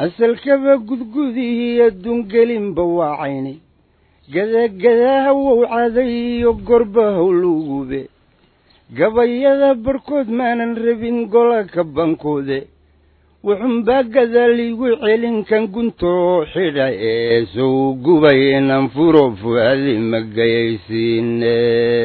asalkaba gudgudihii adduungelinba waa cayni gadagadaha wowcaday iyo gorba howlugube gabayada barhkood maanan rabin gola ka bankoode wuxuunbaa gadaaliigu celin kan guntoo xidha ee sow gubay inan furo fu'aadi ma gayaysiine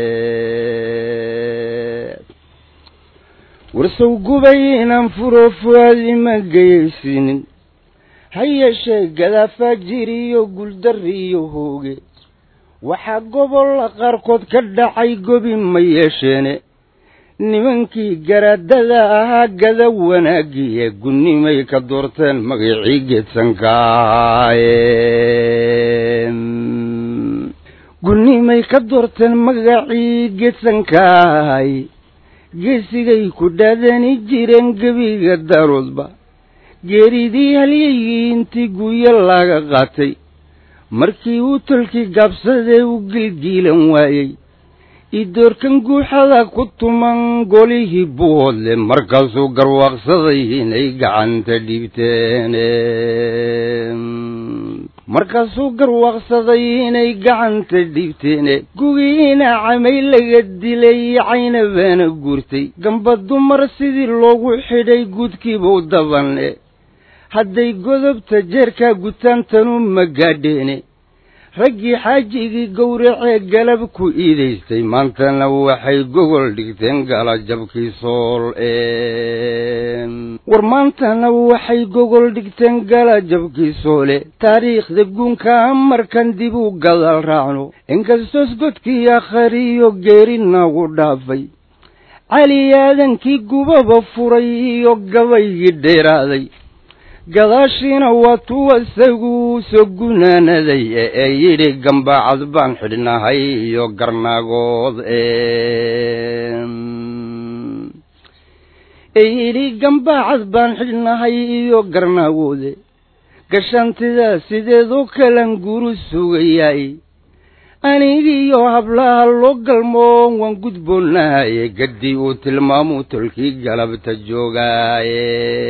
warsow gubay inan furo fu'aadi ma gayaysiinin ha yeeshee gadaafaa jiriyo guldari iyo hooge waxaa gobolla qaarkood ka dhacay gobi ma yeesheene nimankii garaadada ahaa gada wanaagiye gunnimay ka doorteen magacii geedsankaaye gunnimay ka doorteen magacii geedsankaay geesigay ku dhaadani jireen gebiga daaroodba geeridii halyaygii intii guuyo laaga qaatay markii uu tolkii gaabsadee u gilgiilan waayey idoorkan guuxada ku tuman golihii buhoodle markaasuu garwaaqsaday inay gacanta dhiibteen markaasuu garwaaqsaday inay gacanta dhiibteene gugiina camay laga dilay caynabaana guurtay gamba dumar sidii loogu xidhay guudkiibuu dabanne hadday godobta jeerkaa gutaantanu ma gaadheene raggii xaajigii gowracee galab ku iidaystay maantana waxay gogol dhigteen galajabkii sool war maantana waxay gogol dhigteen galajabkii soole taariikhda guunkaa markan dib u gadaal raacno inkastoos godkii akhariyo geeri nagu dhaafay cali aadankii gubaba furay iyo gabaygii dheeraaday gadaashiina waa tuwa isagu soo gunaanaday ee yidhi gambaacad baan xidhnahay iyo garnaagood ee yidhi gambaacad baan xidhnahay iyo garnaagoode gashantidaa sideedoo kalan guru sugayaay anigiiyo hablaha loo galmoon waan gudboonahaye gaddii uu tilmaamuu tolkii galabta joogaaye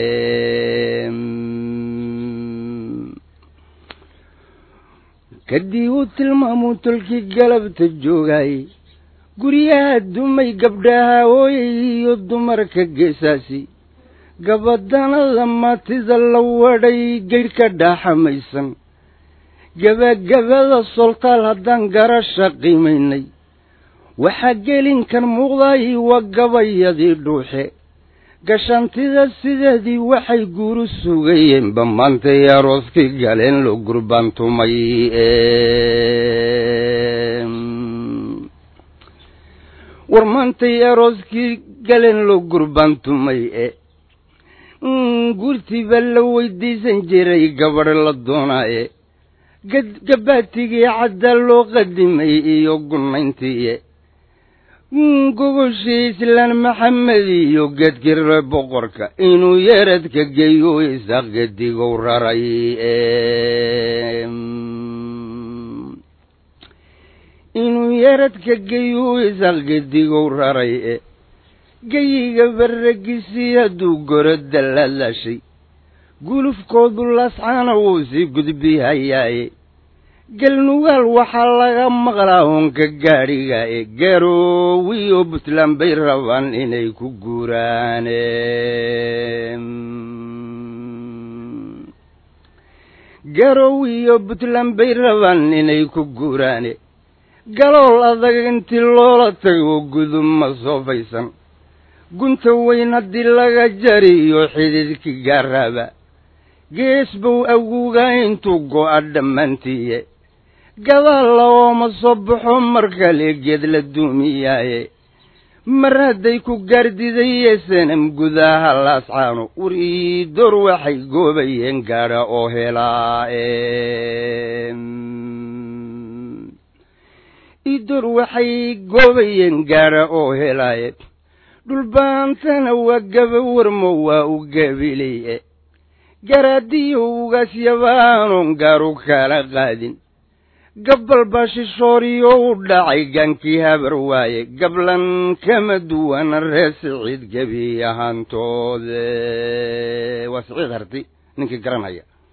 gaddii uu tilmaamuu tolkii galabta joogaaye guryaha dumay gabdhaha ooyay iyo dumarka geesaasi gabadanada maatida la wadhay geydhka dhaaxamaysan gabagabada soltaal haddaan garasha qiimaynay waxaa gelinkan muuqday waa gabayadii dhuuxe gashantida sideedii waxay guuru sugayeenba maantay arooskii galeen loo gurbaantumay war maantay arooskii galeen loo gurbaantumay e guurtiiba la weydiisan jiray gabadh la doonaaye gabaatigii cadda loo qadimay iyo gunayntiiye gogoshii islaan maxamed iyo geedkire boqorka inuu yeeradka geeyo isaaq gedigow raray inuu yeeradka geeyo isaaq gedigow raray e geyiga barragisii hadduu goro dallaalaashay gulufkoodu lascaana wuu sii gudbihayaaye galnugaal waxaa laga maqlaa hoonka gaadhiga ee garoowiyo puntland bay rabaan inay ku guuraane garoowiyo puntland bay rabaan inay ku guuraane galool adag intii loola tago gudub ma soofaysan gunta weyn haddii laga jariyo xididkii gaaraaba gees bow awguga intuu go'a dhammaantiiye gadaal laooma soo baxo mar kale geed la duumiyaaye mar hadday ku gaardidayee sanam gudaha laascaano urii door waxay goobayeen gaadha oo helaa idoor waxay goobayeen gaadha oo helaaye dhulbaantana waa gaba warmo waa u gabileye garaadiyo ugaasyabaanoon gaaru kala qaadin gabbal baa shishooriyo u dhacay gaankii habar waaye gablan kama duwana ree siciid gebi ahaantoode waa siciid harti ninkii garanaya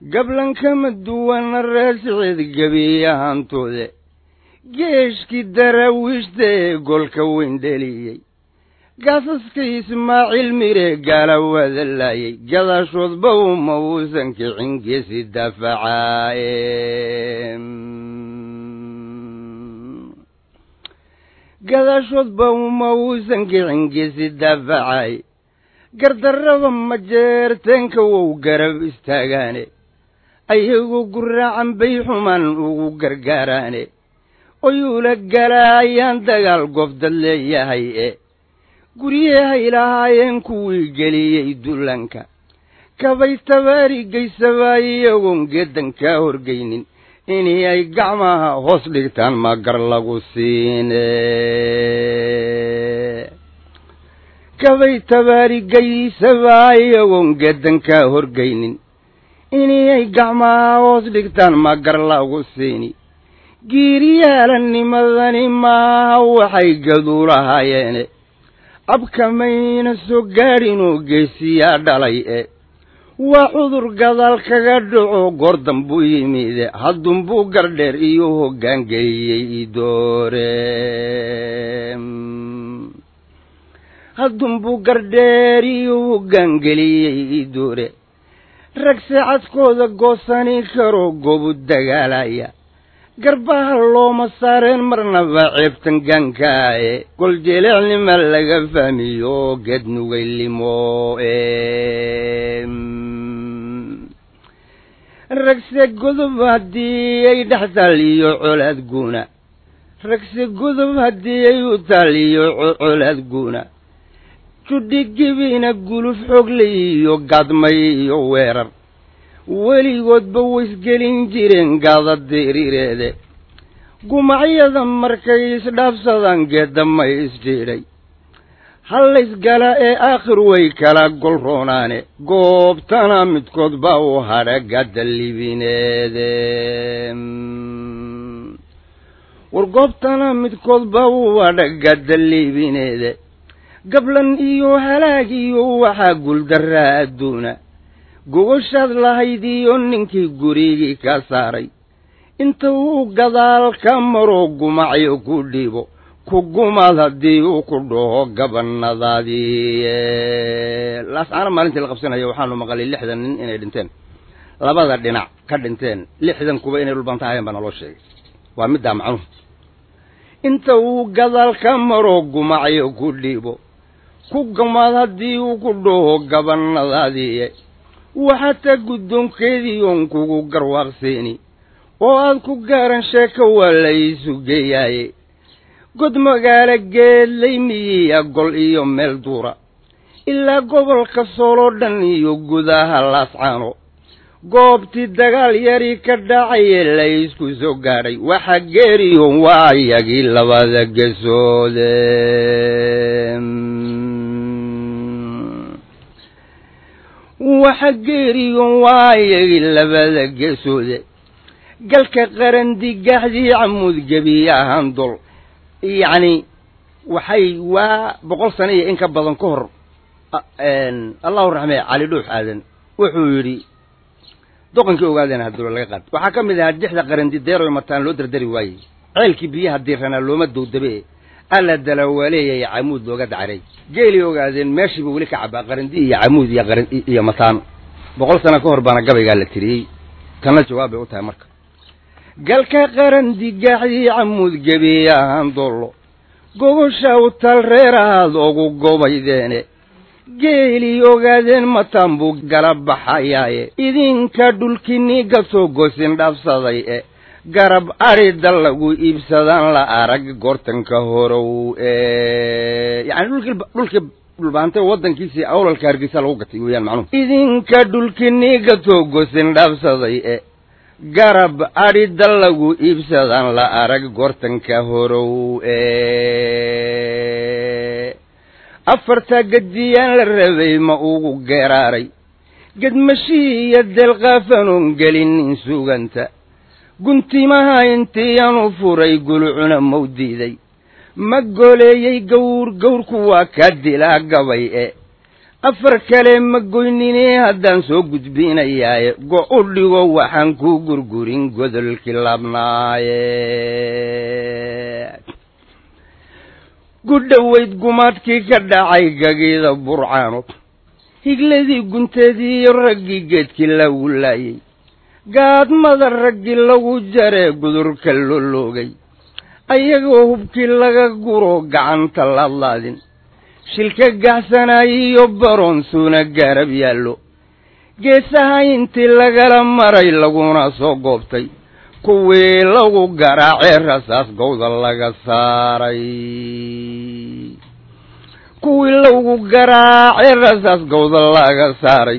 gablan kama duwana raasiceed gebiyahantoode geeshkii daraawiishta ee golka weyn dheliyey gaasaska ismaaciil mire gaala wada laayay gadaashoodba uma uusan kicin geesi dafacaaye gadaashoodba uma uusan kicin geesi dafacaaye gardarraba majeerteenka wou garab istaagaane ayagoo guraacan bay xumaan ugu gargaaraane oyuula galaayaan dagaal gobdad leeyahay e guryahay lahaayeen kuwii geliyey dullanka kabay tabaarigaysabaa iyagoon geeddan kaa horgaynin inay ay gacmaha hoos dhigtaan ma gar lagu siine kabay tabaarigaysabaa iyagoon geeddan kaa horgaynin inay ay gacmaha hoos dhigtaan ma gar lagu siini giiryaalanimadani maaha waxay gaduulahaayeene abkamayna soo gaadhinoo geesiyaa dhalay e waa cudur gadaal kaga dhaco goordan buu yimide haddunbuu gardheer iyo hoggaangeliyey idoore haddunbuu gardheer iyo hoggaangeliyey idoore rag saacadkooda goosani karoo gobu dagaalaya garbaha looma saareen marnaba ceebtan gaankaaye gol jeleecnima laga fahmiyo geed nugaylimo ragse godob haddii ay dhex taaliyo colaad guuna ragse godob haddii ay u taaliyo colaad guuna judhigibina guluf xogle iyo gadmay iyo weerar weligoodba waysgelin jireen gaada diriireede gumacyada markay isdhaafsadaan geeddamay isdhiidhay hallaysgala ee aakhir way kala golroonaane goobtana midkood baa u hadha gadda libineede war goobtana midkood baa u hadha gadda libineede gablan iyo halaag iyo waxaa guuldarraa adduuna gogoshaad lahayd iyo ninkii gurigii ka saaray inta uu gadaal ka maro gumacyo ku dhiibo ku gumaad haddii uu ku dhaho gabanadaadii laascaana maalintii la qabsanaya waxaanu maqalay lixdan nin inay dhinteen labada dhinac ka dhinteen lixdan kuba inay dhulbanta ahayeen baa naloo sheegay waa middaa macnuhu inta uu gadaal ka maro gumacyo ku dhiibo ku gumaad haddii uu ku dhaho gabanadaadii waxaata guddoonkeedii oon kugu garwaaqseeni oo aad ku gaaran sheeko waa la iisu geeyaaye god magaalo geedlay miyiya gol iyo meel duura ilaa gobolka sooloo dhan iyo gudaha laascaano goobtii dagaal yarii ka dhacaye la isku soo gaadhay waxa geeriyoon waa iyagii labada gesoode waxa geeriyoon waa iyagii labada geesoode galka qarandigaaxdii camuud gebiye ahaan dol yacni waxay waa boqol sano iyo in ka badan ka hor allahu raxmee cali dhuux aadan wuxuu yidhi doqonkii ogaadeen haddula laga qaad waxaa ka mid ahaa dixda qarandi deeroy mataan loo dardari waayey ceelkii biyaha diiranaa looma dowdabe alla dala waa leeyahay camuud looga dacray geelii ogaadeen meeshiiba weli ka cabaa qarandi iyo camuud iyo qaran iyo mataan boqol sano ka hor baana gabaygaa la tiriyey tanna jawaab bay u tahay marka galka qarandigaaxdii camuud gebiye ahaan dollo gogosha u tal reer ahaad ugu gobaydeene geelii ogaadeen mataan buu gala baxayaaye idinka dhulkinii gasoo gosin dhaafsaday e garab adhida lagu iibsadaan la arag goortanka horow yani dhulkii dhulkii dhulbaantay waddankiisii awlalka hargeysa lagu gatay weeyaan macnuhu idinka dhulkinii gasoo gosin dhaafsaday e garab adhida lagu iibsadaan la arag goortanka horow afarta gadiyaan la rabay ma ugu geeraaray gedmashii iyo deelqaafanoon gelinin suganta guntimaha intiianu furay gulucuna mau diiday ma goleeyey gawr gawrku waa ka dilaa gabay e afar kale ma goynine haddaan soo gudbinayaaye go' u dhigo waxaan ku gurgurin godolkii labnaaye gudhowayd gumaadkii ka dhacay gagiida burcaano higladii gunteedii iyo raggii geedkii lagu laayey gaadmada raggii lagu jaree gudurka loloogay ayagoo hubkii laga guro gacanta ladlaadin shilka gaxsanaayiyo baroonsuuna gaarab yaallo geesaha intii lagala maray laguna soo goobtay kuwii lagu garaacee rasaas gowda laga saaray kuwii lagu garaacee rasaas gowda laga saaray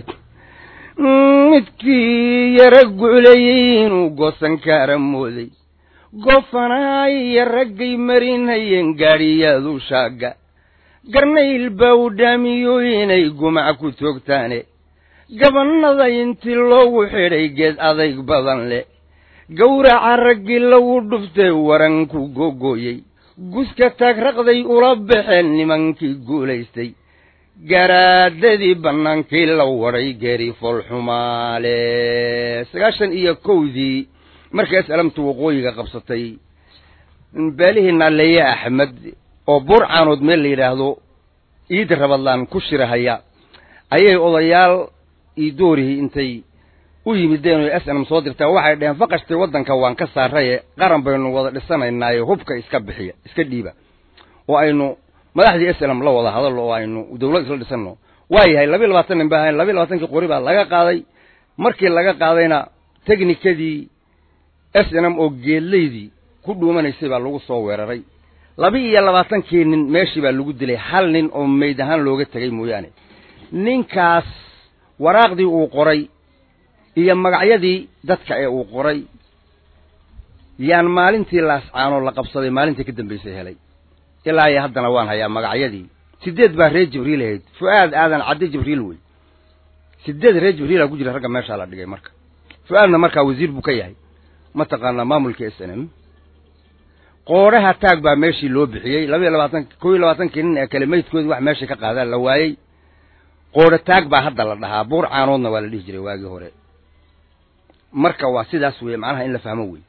midkii yara guclayey inuu goosan kaara mooday goofanaay iyo raggay marinhayeen gaadhiyaadu shaagga garnayl baa u dhaamiyo inay gumac ku toogtaane gabannada intii loogu xidhay geed adayg badan leh gawraca raggii lagu dhuftay waranku googooyey guska taagraqday ula baxeen nimankii guulaystay garaadadii bannaankii la wadhay geeri foolxumaale sagaashan iyo kowdii markay aslamtu waqooyiga qabsatay baalihii naaleeye axmed oo burcaanood meel la yidhaahdo iid rabadlaan ku shirahaya ayay odayaal iidoorihii intay u yimideen oo s nm soo dirtaa waxay dhaheen faqashtay waddanka waan ka saaraye qaran baynu wada dhisanaynaaye hubka iska bixiya iska dhiiba oo aynu madaxdii s lm la wada hadallo oo aynu dawlad isla dhisanno waa yahay labiiy labaatan nin ba ahayn labiiy labaatankii qori baa laga qaaday markii laga qaadayna technikadii s n m oo geedlaydii ku dhuumanaysay baa lagu soo weeraray laba iyo labaatankii nin meeshii baa lagu dilay hal nin oo mayd ahaan looga tegay mooyaane ninkaas waraaqdii uu qoray iyo magacyadii dadka ee uu qoray yaan maalintii laascaanoo la qabsaday maalintii ka dambaysay helay ilaa iyo haddana waan hayaa magacyadii sideed baa reer jibriil ahayd fu-aad aadan caddi jibriil wey sideed reer jibriila ku jira ragga meeshaa la dhigay marka fu-aadna markaa wasiir buu ka yahay mataqaanaa maamulka s n m qoodhaha taag baa meeshii loo bixiyey laba iyo labaatan kow iyo labaatankii nin ee kale maydkoodii wax meesha ka qaadaan la waayey qoodho taag baa hadda la dhahaa buur caanoodna waa la dhihi jiray waagii hore marka waa sidaas weeye macnaha in la fahmo wey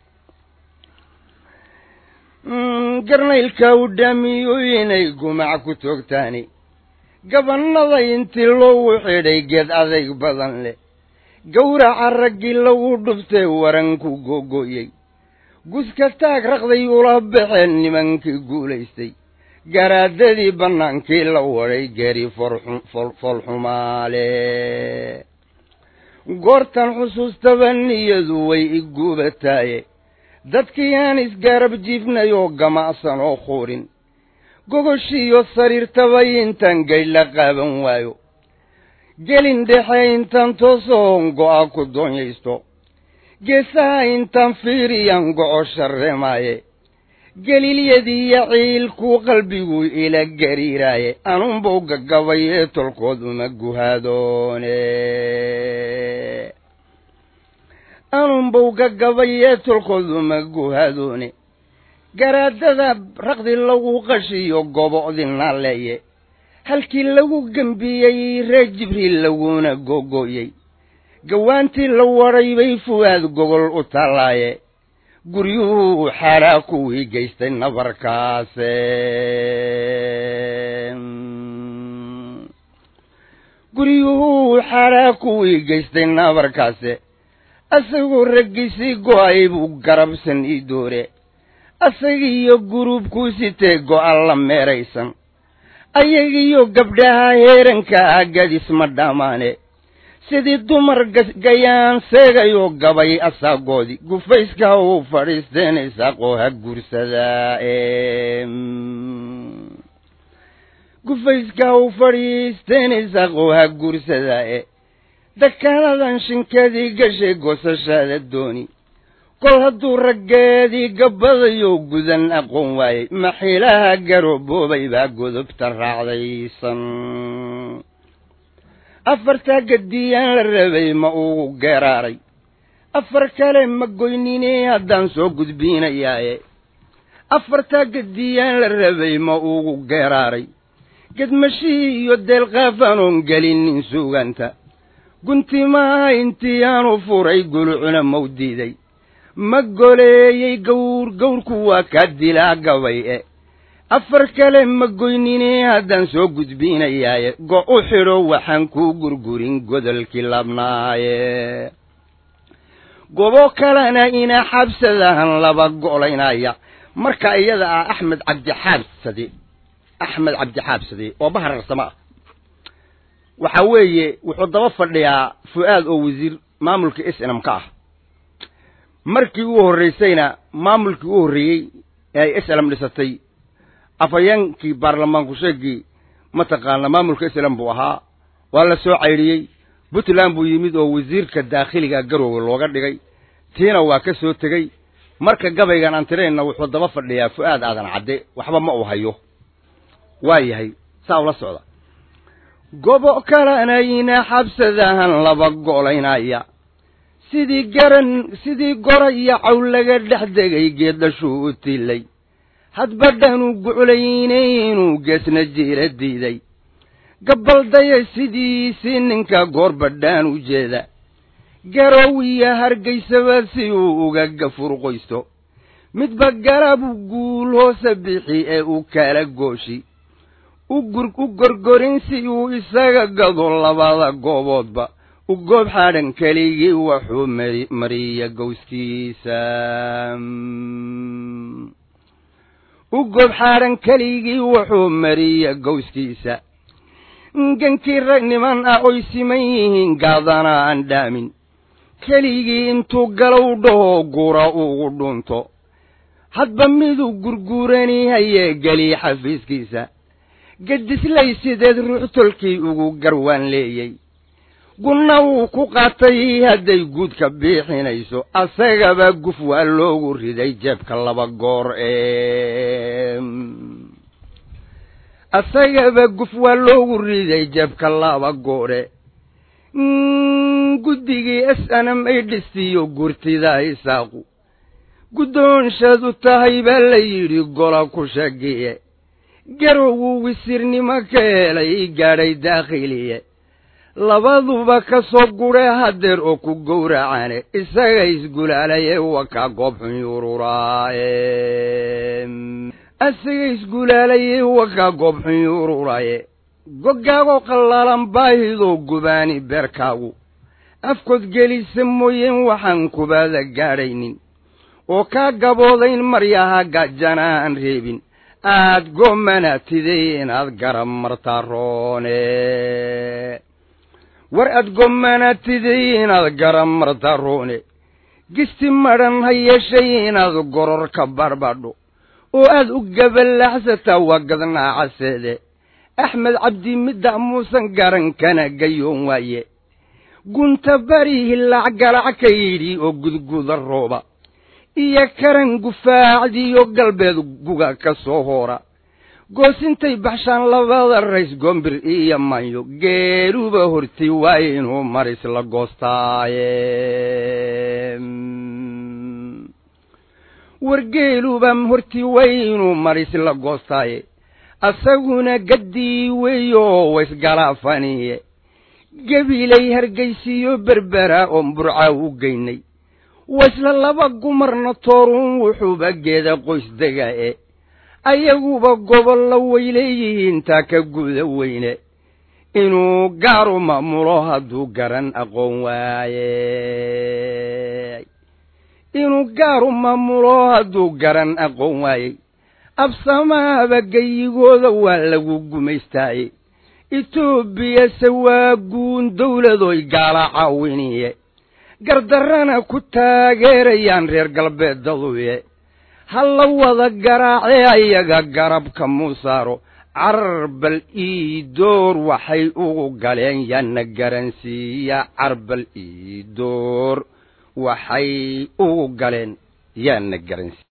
garnaylka u dhaamiyo inay gumac ku toogtaani gabannada intii loogu xidhay geed adayg badan leh gawraca raggii lagu dhuftay waranku googo'yey guska taag raqday ula baxeen nimankii guulaystay garaadadii bannaankii la wadhay geeri foolxumaale goortan xusuustaba niyadu way i guubataaye dadkii aan isgaarab jiifnay oo gamacsan oo quurin gogoshiiyo sariirtabay intaan gaydh la qaaban waayo gelin dhexe intaan toosoon go'a ku doonyaysto geesaha intaan fiiriyaan goco sharreemaaye geliilyadiiyo ciilkuu qalbigu ila gariiraaye anunbuu gaggabay ee tolkood uma guhaadoone anunbuu gaggabay ee tolkood uma guhaadoone garaadada raqdi lagu qashiyo gobo'dina leeye halkii lagu gembiyey reer jibriil laguna gogo'yey gawaantii la wadhay bay fuwaad gogol u tallaaye guryuhu xaraa kuwii geystay nabarkaase guryuhu xaraa kuwii geystay nabarkaase asagoo raggiisii go'ay buu garabsan ii doore asagiiyo guruubkuu sitee go'an la meeraysan ayagiiyo gabdhaha heeranka ah gadis ma dhammaane sidii dumar gayaan seegayoo gabay asaagoodii gufayska uu fadhiisteenaysaaqoo ha guursadaa gufayska uu fadhiisteenaysaaqoo ha guursadaa e dakaanadan shinkadii gashay goosashaada dooni kol hadduu raggeedii gabbadayo gudan aqoon waayey maxiilaha garooboobay baa godobta raacdaysan afartaa gadiyaan la rabay ma uu geeraaray afar kale ma goynine haddaan soo gudbiinayaaye afartaa gadiyaan la rabay ma ugu geeraaray gedmashii iyo deelqaafanoon gelinin suganta guntimaha intii aanu furay gulucuna mau diiday ma goleeyey gawr gawrku waa kaa dilaa gabay e afar kale ma goynine haddaan soo gudbinayaaye go u xidho waxaan kuu gurgurin godolkii labnaaye gobo kalena ina xabsadahan laba golaynaya marka iyada ah axmed cabdixaabsade axmed cabdixaabsade oo bahararsamo ah waxa weeye wuxuu daba fadhiyaa fu-aad oo wasiir maamulka s nm ka ah markii uu horraysayna maamulkii u horreeyey ee ay s lm dhisatay afhayeenkii baarlamaanku sheegii mataqaana maamulka s lm buu ahaa waa la soo caydhiyey puntland buu yimid oo wasiirka daakhiliga garoowe looga dhigay tiina waa ka soo tegey marka gabaygan aan tiraynna wuxuu daba fadhiyaa fu-aad aadan cadde waxba ma uu hayo waa yahay saa ula socda gobo kalanayna xabsadahan laba golaynaya sidii garan sidii gora iyo caw laga dhex degay geeddashuu u tilay hadbadhanuu guclayne inuu geesna jiira diiday gabaldaya sidiisii ninka goor badhaan u jeeda garow iyo hargaysaba si uu uga gafurqoysto midba garabu guul hoose bixi ee uu kala gooshi u gorgorin si uu isaga gado labada gooboodba u goob xadhan keligii waxuu mariya gowskiisa u goob xadhan keligii wuxuu mariya gowskiisa gankii rag niman ah oy siman yihiin gaadana aan dhaamin keligii intuu galow dhaho gura ugu dhunto hadba miduu gurguurani hayee geliy xafiiskiisa gedislay sideed ruux tolkii ugu garwaan leeyey gunna wuu ku qaatay hadday guudka biixinayso asagaba guf waa loogu riday jeebka laba goor ee asagaba guf waa loogu riday jeebka laba goore guddigii s nm ay dhistiyo gurtida isaaqu guddoonshaadu tahay baa la yidhi gola ku shagiye garowuu wisiirnimo ka helay gaadhay daakhiliye labaduba ka soo gudhe haddeer oo ku gowracane isaga isgulaalaye waa kaa goob xun yururaaye isaga isgulaalaye waa kaa goob xun yururaaye goggaagoo qallaalan baahidoo gubaani beerkaagu afkood gelisa mooyeen waxaan kubaada gaadhaynin oo kaa gaboodayn maryaha gaajana aan reebin aad gomanatide inaad garab martaa roone war aad gomanatide inaad garab martaa roone gisti madhan ha yeeshay inaad goror ka barbadho oo aad u gabalaxsataa waa gadnaacaseede axmed cabdi midda muusan garan kana gayoon waaye gunta bari hilaac galac ka yidhi oo gudguda rooba iyo karan gufaacdiyo galbeed guga ka soo hoora goosintay baxshaan labada rays goombir iyo manyo geeluba horti waa inuu maris la goostaaye wargeeluba horti waa inuu maris la goostaaye asaguna gaddii weeyo waysgalaafaniye gebilay hargaysiyo berbera oon burca u geynay waisla laba gumarna tooruun wuxuuba geeda qoys dega e ayaguba gobollo way leeyihiin taa ka guda weyne inuu gaaru maamulo hadduu garan aqoon waaye inuu gaaru maamulo hadduu garan aqoon waayey absamaaba geyigooda waa lagu gumaystaaye etoobiyase waa guun dawladoy gaala caawiniye gardarrana ku taageerayaan reer galbeedaduye ha la wada garaacee ayaga garabka muusaaro carbal iidoor waxay ugu galeen yaana garansiiya carbal iidoor waxay ugu galeen yaana garansiiya